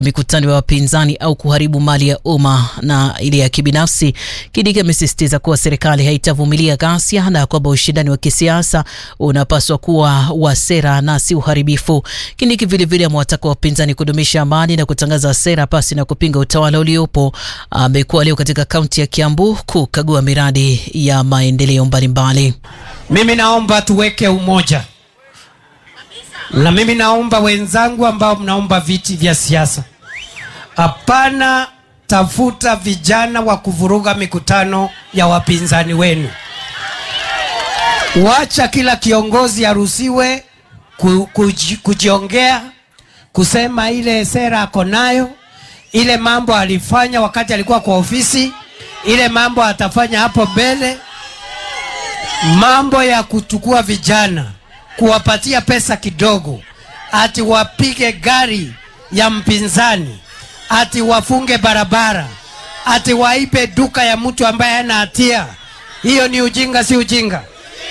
mikutano ya wapinzani au kuharibu mali ya umma na ile ya kibinafsi. Kindiki amesisitiza kuwa serikali haitavumilia ghasia na kwamba ushindani wa kisiasa unapaswa kuwa wa sera na si uharibifu. Kindiki vilevile amewataka wapinzani kudumisha amani na kutangaza sera pasi na kupinga utawala uliopo. Amekuwa leo katika kaunti ya Kiambu kukagua miradi ya maendeleo mbalimbali. Mimi naomba tuweke umoja, na mimi naomba wenzangu ambao mnaomba viti vya siasa, hapana tafuta vijana wa kuvuruga mikutano ya wapinzani wenu. Wacha kila kiongozi aruhusiwe ku, kuji, kujiongea kusema ile sera ako nayo, ile mambo alifanya wakati alikuwa kwa ofisi, ile mambo atafanya hapo mbele mambo ya kuchukua vijana kuwapatia pesa kidogo, ati wapige gari ya mpinzani, ati wafunge barabara, ati waipe duka ya mtu ambaye hana hatia. Hiyo ni ujinga, si ujinga?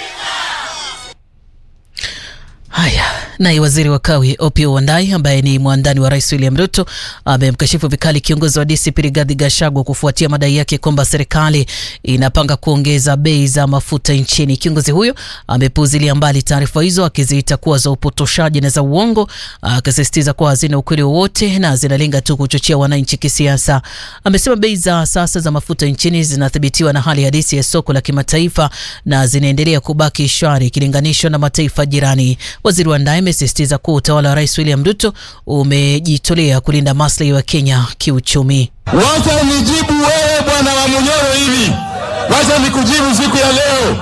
Haya, naye waziri wa kawi Opiyo Wandayi ambaye ni mwandani wa rais William Ruto amemkashifu vikali kiongozi wa DCP Rigathi Gachagua kufuatia madai yake kwamba serikali inapanga kuongeza bei za mafuta nchini. Kiongozi huyo amepuuzilia mbali taarifa hizo akiziita kuwa za upotoshaji na za uongo, akisisitiza kuwa hazina ukweli wowote na zinalenga tu kuchochea wananchi kisiasa. Amesema bei za sasa za mafuta nchini zinathibitiwa na hali halisi ya soko la kimataifa na zinaendelea kubaki shwari ikilinganishwa na mataifa jirani. Waziri Wandayi amesisitiza kuwa utawala wa rais William Ruto umejitolea kulinda maslahi wa Kenya kiuchumi. Wacha nijibu wewe bwana wa Munyoro hivi, wacha nikujibu siku ya leo.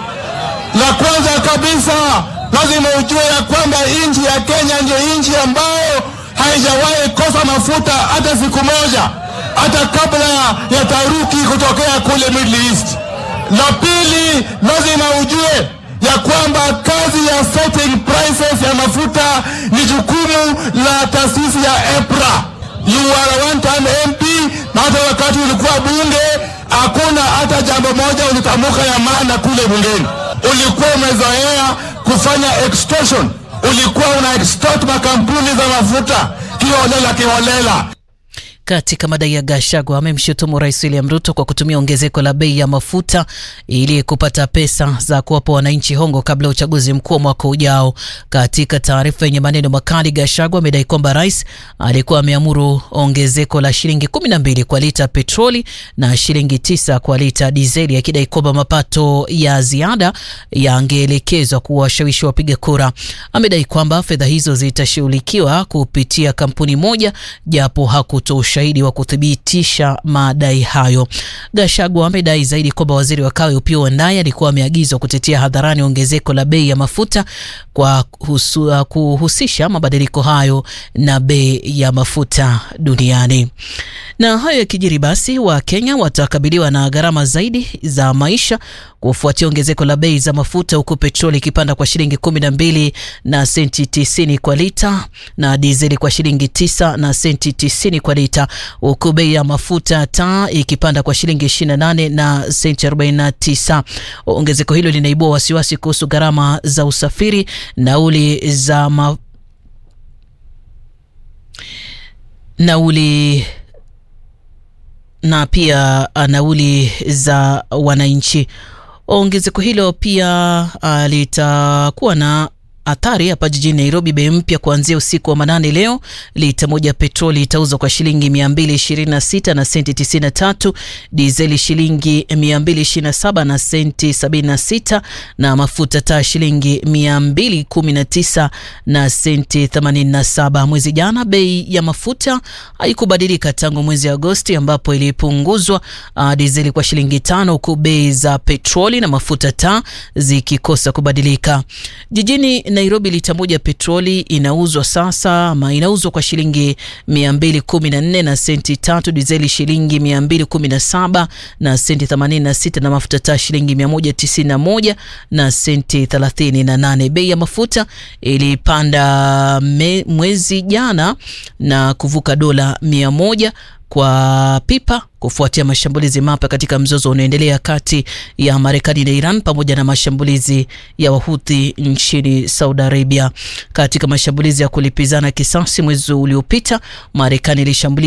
La kwanza kabisa, lazima ujue ya kwamba nchi ya Kenya ndio nchi ambayo haijawahi kosa mafuta hata siku moja, hata kabla ya taruki kutokea kule Middle East. La pili, lazima ujue ya kwamba kazi ya setting prices ya mafuta ni jukumu la taasisi ya EPRA. You are a one time MP, na hata wakati ulikuwa bunge hakuna hata jambo moja ulitamuka ya maana kule bungeni. Ulikuwa umezoea kufanya extortion, ulikuwa una extort makampuni za mafuta kiholela kiholela. Katika madai ya Gachagua amemshutumu Rais William Ruto kwa kutumia ongezeko la bei ya mafuta ili kupata pesa za kuwapa wananchi hongo kabla ya uchaguzi mkuu wa mwaka ujao. Katika taarifa yenye maneno makali, Gachagua amedai kwamba rais alikuwa ameamuru ongezeko la shilingi kumi na mbili kwa lita petroli na shilingi tisa kwa lita dizeli, akidai kwamba mapato ya ziada yangeelekezwa kuwashawishi wapiga kura. Amedai kwamba fedha hizo zitashughulikiwa kupitia kampuni moja, japo hakutoa ushahidi wa kuthibitisha madai hayo. Gachagua amedai zaidi kwamba waziri wa kawi Opiyo Wandayi alikuwa ameagizwa kutetea hadharani ongezeko la bei ya mafuta kwa husu, kuhusisha mabadiliko hayo na bei ya mafuta duniani. Na hayo yakijiri, basi Wakenya watakabiliwa na gharama zaidi za maisha kufuatia ongezeko la bei za mafuta, huku petroli ikipanda kwa shilingi kumi na mbili na senti tisini kwa lita na dizeli kwa shilingi tisa na senti tisini kwa lita, huku bei ya mafuta taa ikipanda kwa shilingi ishirini na nane na senti arobaini na tisa. Ongezeko hilo linaibua wasiwasi kuhusu gharama za usafiri, nauli za ma... nauli na pia nauli za wananchi. Ongezeko hilo pia uh, litakuwa na athari hapa jijini Nairobi. Bei mpya kuanzia usiku wa manane leo, lita moja petroli itauzwa kwa shilingi 226 na senti 93, dizeli shilingi 227 na senti 76, na mafuta taa shilingi 219 na senti 87. Mwezi jana bei ya mafuta haikubadilika tangu mwezi Agosti ambapo ilipunguzwa uh, dizeli kwa shilingi tano, huku bei za petroli na mafuta taa zikikosa kubadilika. Jijini Nairobi lita moja petroli inauzwa sasa ama inauzwa kwa shilingi 214 na senti tatu, dizeli shilingi 217 na senti 86, na mafuta taa shilingi 191 na senti 38. Bei ya mafuta ilipanda me, mwezi jana na kuvuka dola 100 kwa pipa kufuatia mashambulizi mapya katika mzozo unaoendelea kati ya Marekani na Iran pamoja na mashambulizi ya Wahuthi nchini Saudi Arabia. Katika mashambulizi ya kulipizana kisasi mwezi uliopita, Marekani ilishambulia